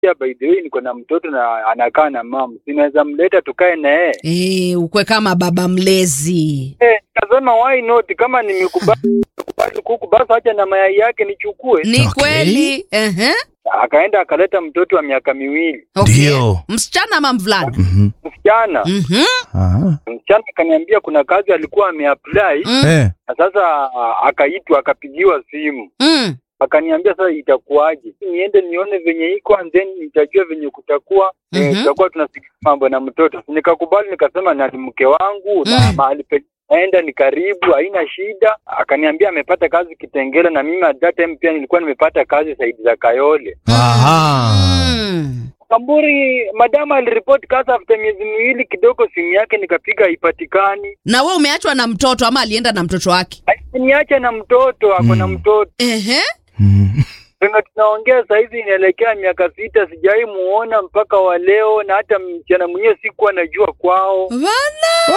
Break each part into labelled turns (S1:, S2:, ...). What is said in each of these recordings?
S1: pia by the way niko na mtoto na anakaa na mama, sinaweza mleta tukae na yeye
S2: Eh, ukwe kama baba mlezi.
S1: eh. Nikasema why not, kama nimekubali nimekubali kuku basi acha na mayai yake nichukue.
S2: Ni
S3: Okay.
S2: kweli. Ehe.
S1: Akaenda akaleta mtoto wa miaka miwili,
S2: Okay.
S3: Ndio.
S2: Msichana ama mvulana?
S3: Mhm.
S1: msichana
S2: Mhm.
S3: Ah.
S1: msichana akaniambia kuna kazi alikuwa ameapply
S2: Mm.
S3: Eh.
S1: na sasa ah, akaitwa akapigiwa simu
S2: Mm.
S1: akaniambia sasa itakuwaje, niende nione venye iko and then nitajua venye kutakuwa eh,
S2: Mhm.
S1: tutakuwa tunasikia mambo na mtoto. Nikakubali, nikasema na ni mke wangu na
S2: Mm.
S1: mahali pe naenda ni karibu, haina shida. Akaniambia amepata kazi Kitengela, na mimi at that time pia nilikuwa nimepata kazi saidi za Kayole.
S3: Aha.
S2: Mm.
S1: Kamburi madama aliripoti kazi after miezi miwili kidogo, simu yake nikapiga haipatikani.
S2: Na we umeachwa na mtoto ama alienda na mtoto wake?
S1: Niache na mtoto, ako na
S3: Mm.
S1: mtoto
S2: Ehe.
S3: Mhm.
S1: Venye tunaongea sahizi inaelekea miaka sita, sijai muona mpaka wa leo, na hata mchana mwenyewe sikuwa najua kwao.
S2: Bana.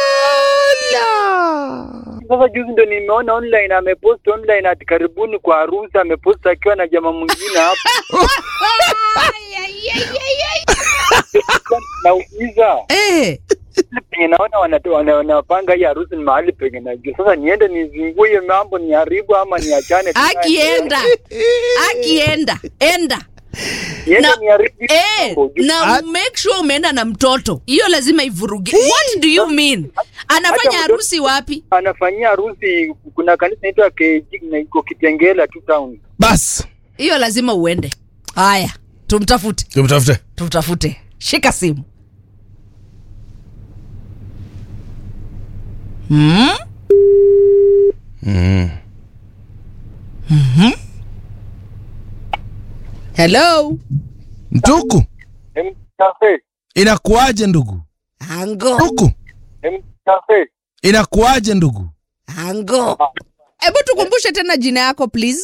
S1: Sasa juzi ndo nimeona online, amepost online ati karibuni kwa harusi, amepost akiwa na jamaa mwingine hapo. Nauliza
S2: Eh.
S1: penye naona wanatoa- wana- wanapanga hii harusi ni mahali penye najua. Sasa niende nizingue hiyo mambo, niharibu ama niachane? tu naye?
S2: Akienda. Akienda. Enda.
S1: niende
S2: na-
S1: niharibu hiyo
S2: Eh,
S1: mambo. Ju-
S2: na make sure umeenda na mtoto. Hiyo lazima ivuruge. What do you mean? Anafanya
S1: Hata
S2: harusi wapi?
S1: anafanyia harusi, kuna kanisa inaitwa KG na iko Kitengela tu town.
S3: Bas.
S2: Hiyo lazima uende. Haya, tumtafute.
S3: Tumtafute.
S2: Tumtafute. Shika simu. Hmm?
S3: Mhm.
S2: Hello.
S3: Ndugu,
S1: Em, Cafe,
S3: inakuaje ndugu?
S2: Ango.
S3: Ndugu,
S1: em, cafe.
S3: inakuaje ndugu?
S2: Ango. Hebu tukumbushe tena jina yako please.